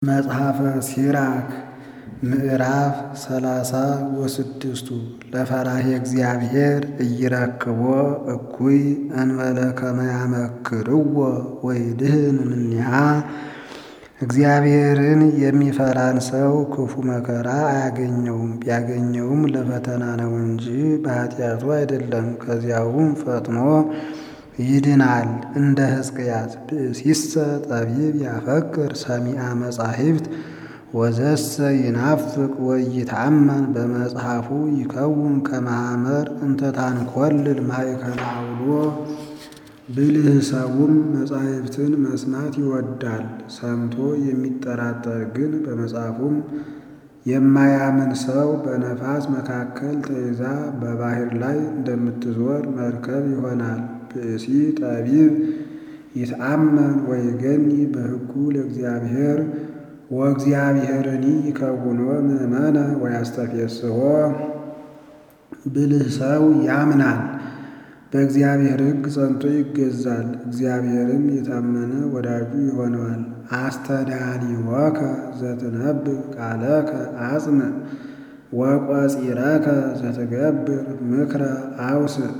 መጽሐፈ ሲራክ ምዕራፍ ሰላሳ ወስድስቱ ለፈራሄ እግዚአብሔር ኢይረክቦ እኩይ እንበለ ከመ ያመክርዎ ወይድህን እምኔሃ። እግዚአብሔርን የሚፈራን ሰው ክፉ መከራ አያገኘውም፣ ቢያገኘውም ለፈተና ነው እንጂ በኃጢአቱ አይደለም። ከዚያውም ፈጥኖ ይድናል። እንደ ሕዝቅያስ ብእሲሰ ጠቢብ ያፈቅር ሰሚዐ መጻሕፍት ወዘሰ ይናፍቅ ወይትአመን በመጽሐፉ ይከውን ከመ ሐመር እንተ ታንኰልል ማእከለ አውሎ። ብልህ ሰውም መጻሕፍትን መስማት ይወዳል፣ ሰምቶ የሚጠራጠር ግን በመጽሐፉም የማያምን ሰው በነፋስ መካከል ተይዛ በባሕር ላይ እንደምትዞር መርከብ ይሆናል። ብእሲ ጠቢብ ይትአመን ወይገኒ በሕጉ ለእግዚአብሔር ወእግዚአብሔርኒ ይከውኖ ምእመነ ወያስተፌስሖ። ብልህ ሰው ያምናል፣ በእግዚአብሔር ሕግ ጸንቶ ይገዛል፣ እግዚአብሔርም የታመነ ወዳጁ ይሆነዋል። አስተዳኒወከ ዘትነብብ ቃለከ አጽንዕ ወቈጺረከ ዘትገብር ምክረ አውስዕ።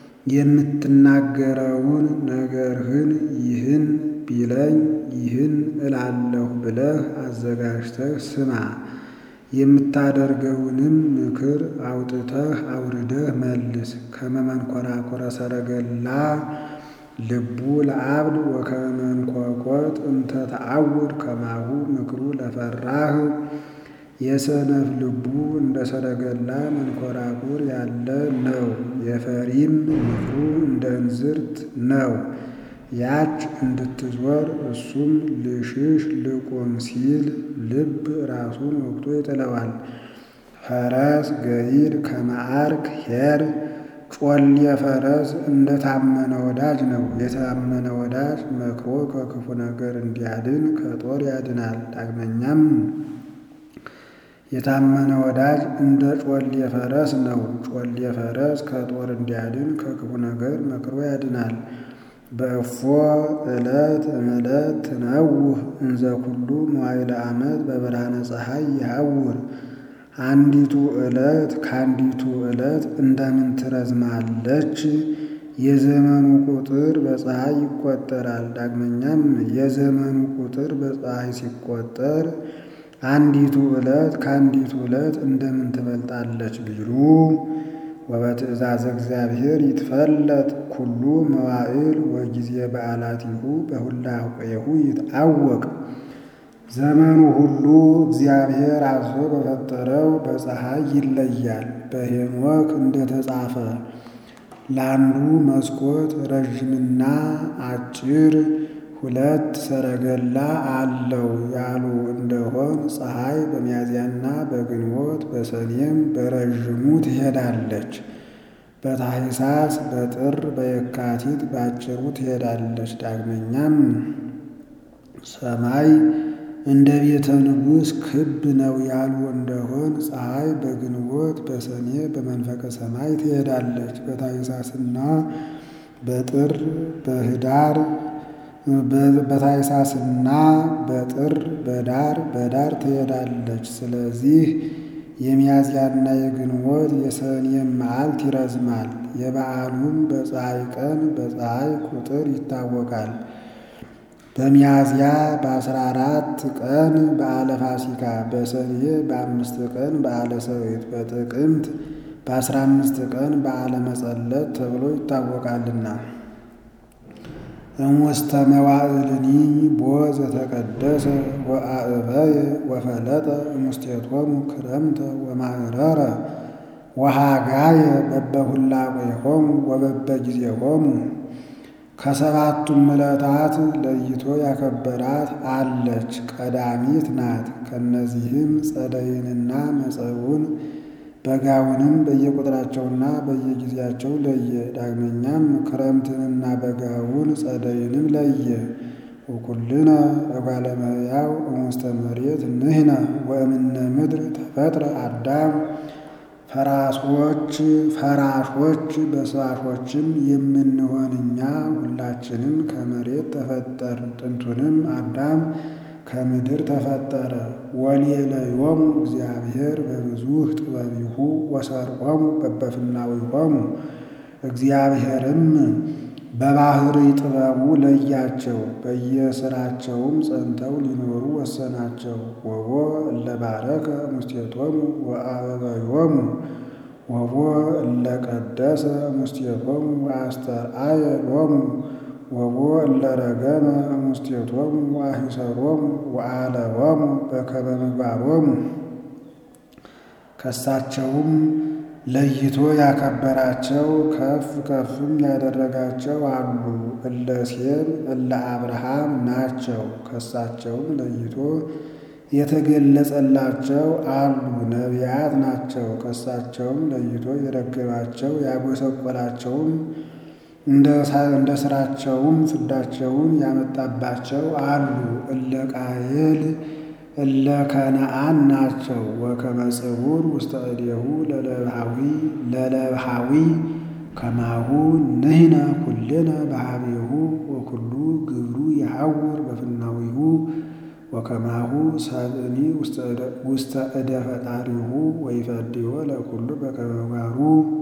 የምትናገረውን ነገርህን ይህን ቢለኝ ይህን እላለሁ ብለህ አዘጋጅተህ ስማ። የምታደርገውንም ምክር አውጥተህ አውርደህ መልስ። ከመ መንኰራኵረ ሰረገላ ልቡ ለአብድ ወከመ መንኰኰት እንተ ተዐውር ከማሁ ምክሩ ለፈራህ። የሰነፍ ልቡ እንደ ሰረገላ መንኰራኵር ያለ ነው፣ የፈሪም ምክሩ እንደ እንዝርት ነው። ያች እንድትዞር እሱም ልሽሽ ልቁም ሲል ልብ ራሱን ወግቶ ይጥለዋል። ፈረስ ገይድ ከመ ዓርክ ኄር ጮሌ ፈረስ እንደ ታመነ ወዳጅ ነው። የታመነ ወዳጅ መክሮ ከክፉ ነገር እንዲያድን ከጦር ያድናል። ዳግመኛም የታመነ ወዳጅ እንደ ጮሌ ፈረስ ነው። ጮሌ ፈረስ ከጦር እንዲያድን ከክፉ ነገር መክሮ ያድናል። በእፎ ዕለት እምዕለት ትነውህ እንዘ ኩሉ መዋዕለ ዓመት በብርሃነ ፀሐይ ይሐውር። አንዲቱ ዕለት ከአንዲቱ ዕለት እንደምን ትረዝማለች? የዘመኑ ቁጥር በፀሐይ ይቆጠራል። ዳግመኛም የዘመኑ ቁጥር በፀሐይ ሲቆጠር አንዲቱ ዕለት ከአንዲቱ ዕለት እንደምን ትበልጣለች ቢሉ ወበትእዛዘ እግዚአብሔር ይትፈለጥ ኩሉ መዋዕል ወጊዜ በዓላቲሁ በሁላቄሁ ይትዐወቅ። ዘመኑ ሁሉ እግዚአብሔር አዞ በፈጠረው በፀሐይ ይለያል። በሄኖክ እንደተጻፈ ለአንዱ መስኮት ረዥምና አጭር ሁለት ሰረገላ አለው ያሉ እንደሆን ፀሐይ በሚያዝያና በግንቦት በሰኔም በረዥሙ ትሄዳለች። በታኅሳስ በጥር በየካቲት ባጭሩ ትሄዳለች። ዳግመኛም ሰማይ እንደ ቤተ ንጉሥ ክብ ነው ያሉ እንደሆን ፀሐይ በግንቦት በሰኔ በመንፈቀ ሰማይ ትሄዳለች። በታኅሳስና በጥር በኅዳር በታኅሳስና በጥር በዳር በዳር ትሄዳለች። ስለዚህ የሚያዝያና የግንቦት የሰኔም መዓልት ይረዝማል። የበዓሉም በፀሐይ ቀን በፀሐይ ቁጥር ይታወቃል። በሚያዝያ በአስራ አራት ቀን በዓለ ፋሲካ፣ በሰኔ በአምስት ቀን በዓለ ሰዊት፣ በጥቅምት በአስራ አምስት ቀን በዓለ መጸለት ተብሎ ይታወቃልና። እምውስተ መዋዕልኒ ቦ ዘተቀደሰ ወአዕበየ ወፈለጠ እሙስቴቶሙ ክረምተ ወማዕረረ ወሃጋየ በበሁላቄሆሙ ወበበጊዜሆሙ። ከሰባቱም ዕለታት ለይቶ ያከበራት አለች፣ ቀዳሚት ናት። ከእነዚህም ጸደይንና መጸውን በጋውንም በየቁጥራቸውና በየጊዜያቸው ለየ። ዳግመኛም ክረምትንና በጋውን ጸደይንም ለየ። ወኩልነ እጓለ እመሕያው እሙስተ መሬት ንሕነ ወእምነ ምድር ተፈጥረ አዳም። ፈራሶች ፈራሾች በሳሾችም የምንሆን እኛ ሁላችንም ከመሬት ተፈጠርን። ጥንቱንም አዳም ከምድር ተፈጠረ። ወሌለዮሙ እግዚአብሔር በብዙሕ ጥበቢሁ ወሰርቆሙ በበፍናዊሆሙ እግዚአብሔርም በባሕርይ ጥበቡ ለያቸው፣ በየሥራቸውም ጸንተው ሊኖሩ ወሰናቸው። ወቦ እለ ባረከ ሙስቴቶሙ ወአበበዮሙ ወቦ እለ ቀደሰ ሙስቴቶሙ ወአስተርአየ ሎሙ ወቦ እለ ረገመ ሙስቴቶሙ ወአሂሰሮሙ ወአለወሙ በከመ ምግባሮሙ ከሳቸውም ለይቶ ያከበራቸው ከፍ ከፍም ያደረጋቸው አሉ። እለ ሴም እለ አብርሃም ናቸው። ከሳቸውም ለይቶ የተገለጸላቸው አሉ። ነቢያት ናቸው። ከሳቸውም ለይቶ የረገማቸው ያጎሰቆላቸውም እንደ ሥራቸውም ፍዳቸውን ያመጣባቸው አሉ። እለ ቃየል እለ ከነአን ናቸው። ወከመ ጽቡር ውስተ እዴሁ ለለብሃዊ ለለብሃዊ ከማሁ ንሕነ ኩልነ በኀቤሁ ወኩሉ ግብሩ የሐውር በፍናዊሁ ወከማሁ ሰብእኒ ውስተ እደ ፈጣሪሁ ወይፈድዮ ለኩሉ በከመ ምግባሩ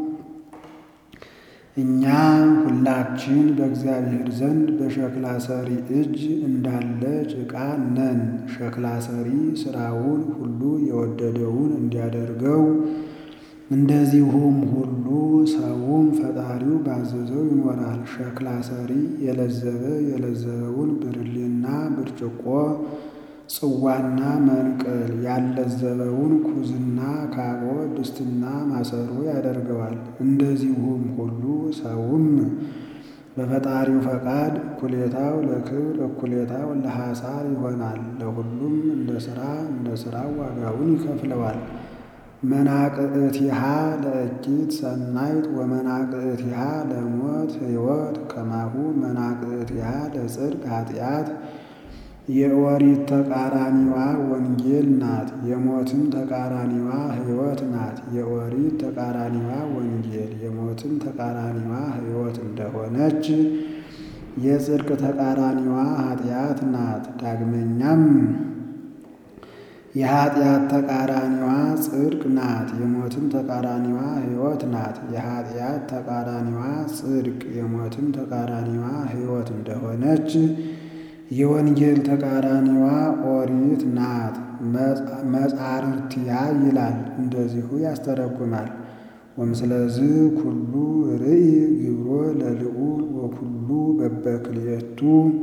እኛ ሁላችን በእግዚአብሔር ዘንድ በሸክላ ሰሪ እጅ እንዳለ ጭቃ ነን። ሸክላ ሰሪ ሥራውን ሁሉ የወደደውን እንዲያደርገው እንደዚሁም ሁሉ ሰውም ፈጣሪው ባዘዘው ይኖራል። ሸክላ ሰሪ የለዘበ የለዘበውን ብርሌና ብርጭቆ ጽዋና መንቅል ያለዘበውን ኩዝና ካቦ ድስትና ማሰሮ ያደርገዋል። እንደዚሁም ሁሉ ሰውም በፈጣሪው ፈቃድ እኩሌታው ለክብር እኩሌታው ለሐሳር ይሆናል። ለሁሉም እንደ ሥራ እንደ ሥራው ዋጋውን ይከፍለዋል። መናቅዕቲሃ ለእኪት ሰናይት ወመናቅዕቲሃ ለሞት ሕይወት ከማሁ መናቅዕቲሃ ለጽድቅ ኃጢአት የኦሪት ተቃራኒዋ ወንጌል ናት። የሞትም ተቃራኒዋ ሕይወት ናት። የኦሪት ተቃራኒዋ ወንጌል የሞትም ተቃራኒዋ ሕይወት እንደሆነች የጽድቅ ተቃራኒዋ ኃጢአት ናት። ዳግመኛም የኃጢአት ተቃራኒዋ ጽድቅ ናት። የሞትም ተቃራኒዋ ሕይወት ናት። የኃጢአት ተቃራኒዋ ጽድቅ የሞትም ተቃራኒዋ ሕይወት እንደሆነች የወንጌል ተቃራኒዋ ኦሪት ናት። መጻርርቲያ ይላል እንደዚሁ ያስተረጉማል። ወምስለዚህ ኩሉ ርኢ ግብሮ ለልዑል ወኩሉ በበክልኤቱ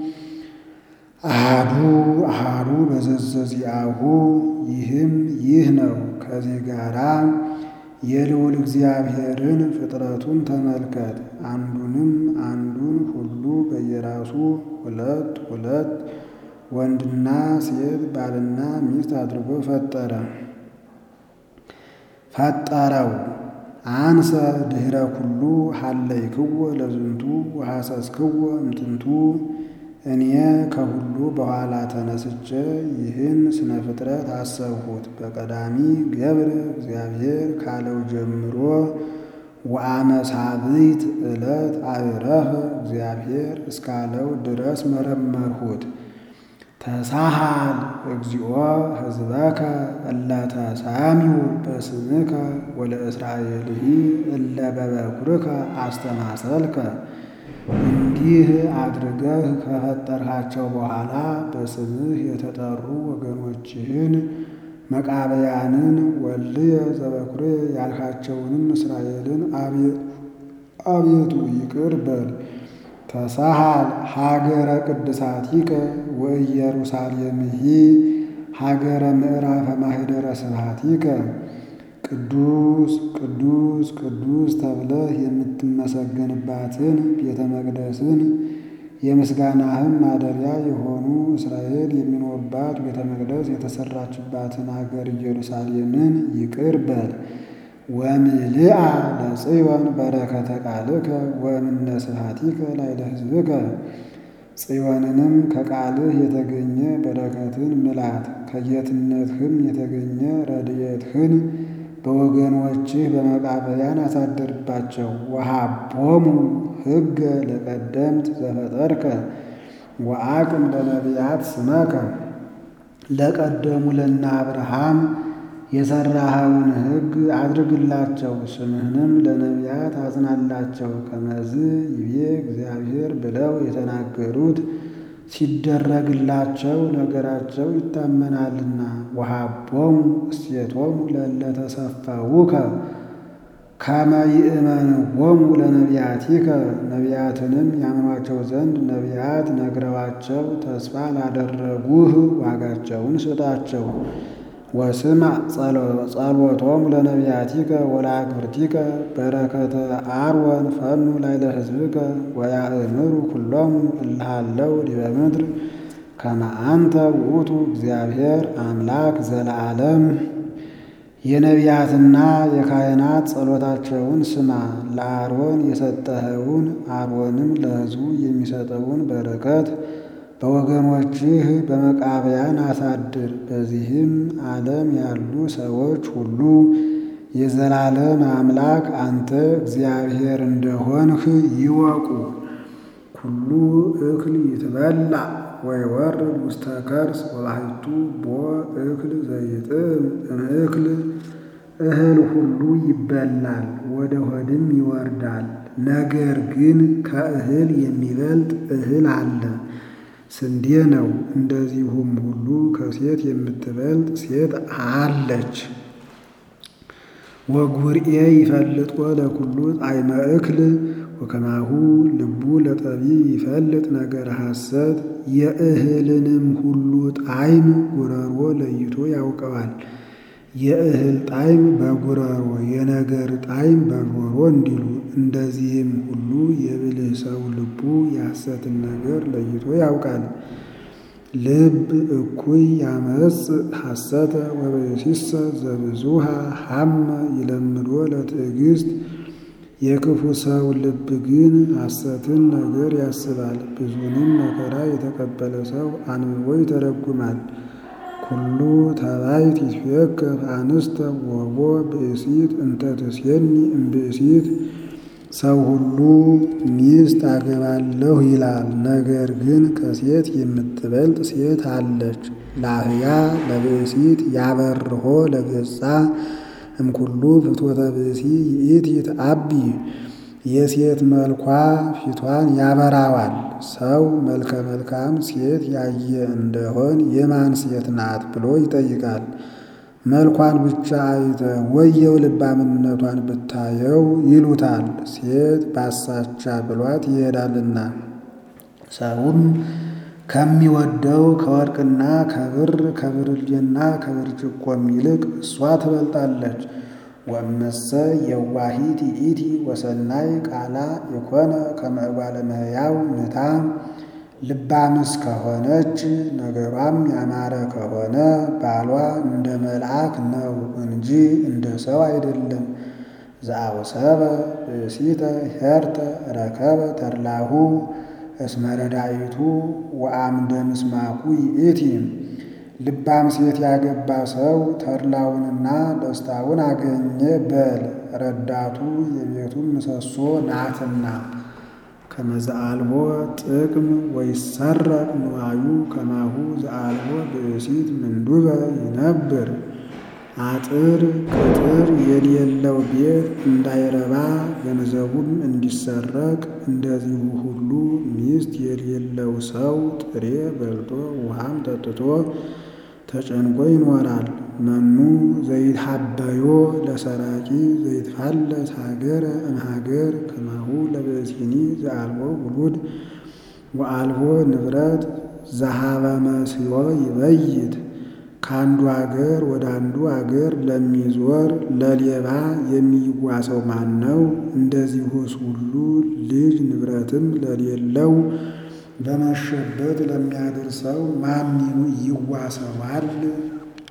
አሃዱ አሃዱ በዘዘዚአሁ ይህም ይህ ነው። ከዚህ ጋራ የልዑል እግዚአብሔርን ፍጥረቱን ተመልከት። አንዱንም አንዱን ሁሉ በየራሱ ሁለት ሁለት ወንድና ሴት ባልና ሚስት አድርጎ ፈጠረ ፈጠረው። አንሰ ድኅረ ኩሉ ሀለይክዎ ለዝንቱ ወሐሰስክዎ እምጥንቱ እኔ ከሁሉ በኋላ ተነስቼ ይህን ስነ ፍጥረት አሰብሁት። በቀዳሚ ገብረ እግዚአብሔር ካለው ጀምሮ ወአመሳብዕት ዕለት አዕረፈ እግዚአብሔር እስካለው ድረስ መረመርሁት። ተሳሃል እግዚኦ ሕዝበከ እለ ተሳሚው በስምከ ወለእስራኤልሂ እለ በበኵርከ አስተማሰልከ። እንዲህ አድርገህ ከፈጠርሃቸው በኋላ በስምህ የተጠሩ ወገኖችህን መቃብያንን ወልየ ዘበኵርየ ያልካቸውንም እስራኤልን አቤቱ ይቅር በል። ተሳሃል ሀገረ ቅድሳቲከ ወኢየሩሳሌምሂ ሀገረ ምዕራፈ ማኅደረ ስብሐቲከ ቅዱስ ቅዱስ ቅዱስ ተብለህ የምትመሰገንባትን ቤተ መቅደስን የምስጋናህም ማደሪያ የሆኑ እስራኤል የሚኖሩባት ቤተ መቅደስ የተሰራችባትን አገር ኢየሩሳሌምን ይቅር በል። ወምልአ ለጽዮን በረከተ ቃልከ ወእምነ ስብሐቲከ ላዕለ ሕዝብከ ጽዮንንም ከቃልህ የተገኘ በረከትን ምላት፣ ከጌትነትህም የተገኘ ረድኤትህን በወገኖችህ በመቃብያን አሳድርባቸው። ወሀቦሙ ሕገ ለቀደምት ዘፈጠርከ ወአቅም ለነቢያት ስመከ ለቀደሙ ለነ አብርሃም የሠራኸውን ሕግ አድርግላቸው፣ ስምህንም ለነቢያት አጽናላቸው። ከመዝ ይቤ እግዚአብሔር ብለው የተናገሩት ሲደረግላቸው ነገራቸው ይታመናልና። ወሀቦሙ እሴቶሙ ለእለ ተሰፈውከ ከመ ይእመንዎሙ ለነቢያቲከ ነቢያትንም ያምኗቸው ዘንድ ነቢያት ነግረዋቸው ተስፋ ላደረጉህ ዋጋቸውን ስጣቸው። ወስምዕ ጸሎቶሙ ለነቢያቲከ ወለአግብርቲከ በረከተ አርወን ፈኑ ላዕለ ሕዝብከ ወያእምሩ ኩሎሙ እለ ሀለው ዲበ ምድር ከመ አንተ ውእቱ እግዚአብሔር አምላክ ዘለዓለም። የነቢያትና የካህናት ጸሎታቸውን ስማ። ለአሮን የሰጠኸውን አሮንም ለሕዝቡ የሚሰጠውን በረከት በወገኖችህ በመቃብያን አሳድር። በዚህም ዓለም ያሉ ሰዎች ሁሉ የዘላለም አምላክ አንተ እግዚአብሔር እንደሆንህ ይወቁ። ኩሉ እክል ይትበላ ወይወርድ ውስተ ከርስ ወባሕቱ ቦ እክል ዘይጥም እምእክል እህል ሁሉ ይበላል ወደ ሆድም ይወርዳል። ነገር ግን ከእህል የሚበልጥ እህል አለ ስንዴ ነው። እንደዚሁም ሁሉ ከሴት የምትበልጥ ሴት አለች። ወጉርኤ ይፈልጥዎ ለኩሉ ጣዕመ እክል ወከማሁ ልቡ ለጠቢብ ይፈልጥ ነገር ሐሰት። የእህልንም ሁሉ ጣዕም ጉረሮ ለይቶ ያውቀዋል። የእህል ጣዕም በጉረሮ የነገር ጣዕም በጆሮ እንዲሉ እንደዚህም ሁሉ የብልህ ሰው ልቡ የሐሰትን ነገር ለይቶ ያውቃል። ልብ እኩይ ያመጽ ሐሰተ ወበሲሰ ዘብዙሃ ሐመ ይለምዶ ለትዕግሥት። የክፉ ሰው ልብ ግን ሐሰትን ነገር ያስባል። ብዙንም መከራ የተቀበለ ሰው አንብቦ ይተረጉማል። ኩሉ ተባይት ይትፌከፍ አንስተ ወቦ ብእሲት እንተ ትሴኒ እምብእሲት። ሰው ሁሉ ሚስት አገባለሁ ይላል፣ ነገር ግን ከሴት የምትበልጥ ሴት አለች። ላህያ ለብእሲት ያበርሆ ለገጻ እምኩሉ ፍትወተ ብእሲ ይእቲ ትአቢ። የሴት መልኳ ፊቷን ያበራዋል። ሰው መልከ መልካም ሴት ያየ እንደሆን የማን ሴት ናት ብሎ ይጠይቃል። መልኳን ብቻ አይተ ወየው ልባምነቷን ብታየው ይሉታል። ሴት ባሳቻ ብሏት ይሄዳልና። ሰውም ከሚወደው ከወርቅና ከብር ከብርሌና ከብርጭቆም ይልቅ እሷ ትበልጣለች። ወእመሰ የዋሂት ይእቲ ወሰናይ ቃላ የኮነ ከመ እጓለ እመሕያው ምታ ልባምስ ከሆነች ነገሯም ያማረ ከሆነ ባሏ እንደ መልአክ ነው እንጂ እንደ ሰው አይደለም። ዘአውሰበ ብእሲተ ሄርተ ረከበ ተድላሁ እስመ ረዳኢቱ ወአምደ ምስማኩ ይእቲ። ልባም ሴት ያገባ ሰው ተድላውንና ደስታውን አገኘ በል ረዳቱ የቤቱን ምሰሶ ናትና። ከመ ዘአልቦ ጥቅም ወይሰረቅ ንዋዩ ከማሁ ዘአልቦ ብእሲት ምንዱበ ይነብር። አጥር ቅጥር የሌለው ቤት እንዳይረባ ገንዘቡም እንዲሰረቅ እንደዚሁ ሁሉ ሚስት የሌለው ሰው ጥሬ በልቶ ውሃም ጠጥቶ ተጨንቆ ይኖራል። መኑ ዘይትሐበዮ ለሰራቂ ዘይትፋለስ ሀገረ እምሀገር ከማሁ ለብእሲኒ ዘአልቦ ውሉድ ወአልቦ ንብረት ዘሀበ መስዮ ይበይት። ከአንዱ አገር ወደ አንዱ አገር ለሚዞር ለሌባ የሚዋሰው ማን ነው? እንደዚሁስ ሁሉ ልጅ ንብረትም ለሌለው በመሸበት ለሚያድር ሰው ማን ይዋሰዋል?